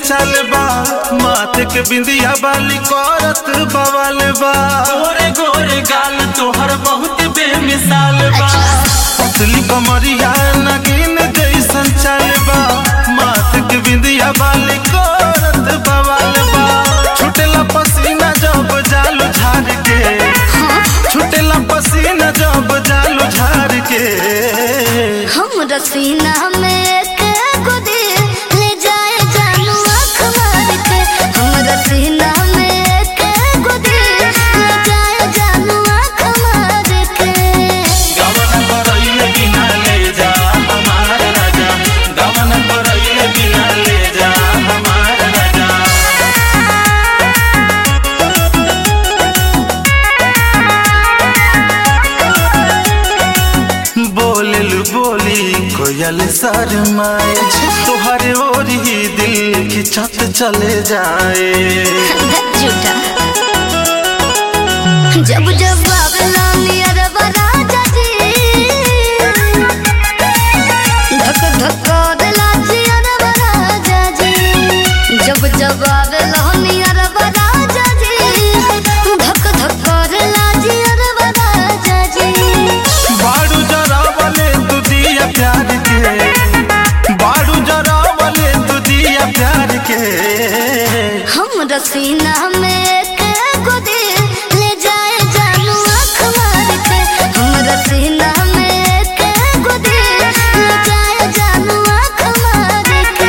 चल बा माथे के बिंदिया बाली करत बवाल बा गोरे गोरे गाल तोहर बहुत बेमिसाल बा पतली कमरिया नगीन जैसन चल बा माथे के बिंदिया बाली करत बवाल बा छुटेला पसीना जब जालू झाड़ के छुटेला पसीना जब जालू झाड़ के हम रसीना में एक गुदी ले जाए जानू आँख मार के हम रसीना में एक गुदी ले जाए जानू आँख मार के गवन करैले बिना ले जा हमार राजा गवन करैले बिना ले जा हमार राजा बोलल बोली कोयल शर्माए तोहरे ओर ही दिल खिंचत चले जाए झूठा जब जब बाबला नियर राजा जी धक धक दिला जियर राजा जी जब जब बाबला नियर राजा जी धक धक दिला जियर राजा जी बाड़ू जरा वाले तू दिया प्यार के बाड़ू जरा वाले तू दिया प्यार के हम रसीना में एक गुदी ले जाए जानू आँख मार के हम रसीना में एक गुदी ले जाए जानू आँख मार के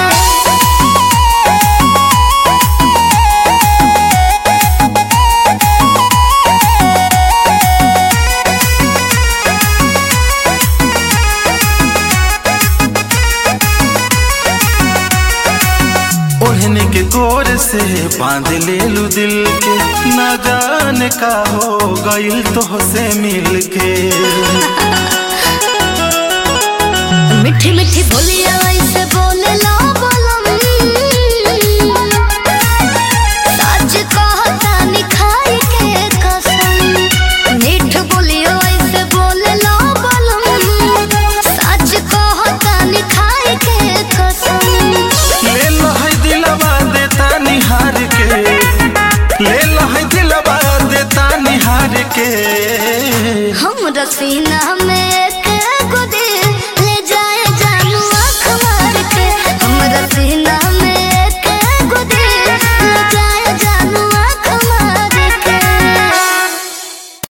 ओढ़ने के गोर से बांध ले लू दिल के न जाने का हो गइल तो से मिल के मीठी मीठी बोलिया ऐसे बोले ला बोलम सच कहता निखाई के कसम मीठ बोलिया ऐसे बोले ला बोलम सच कहता निखाई के कसम ले लो है दिलवा देता निहार के ले लो है दिलवा देता निहार के हम रसीना में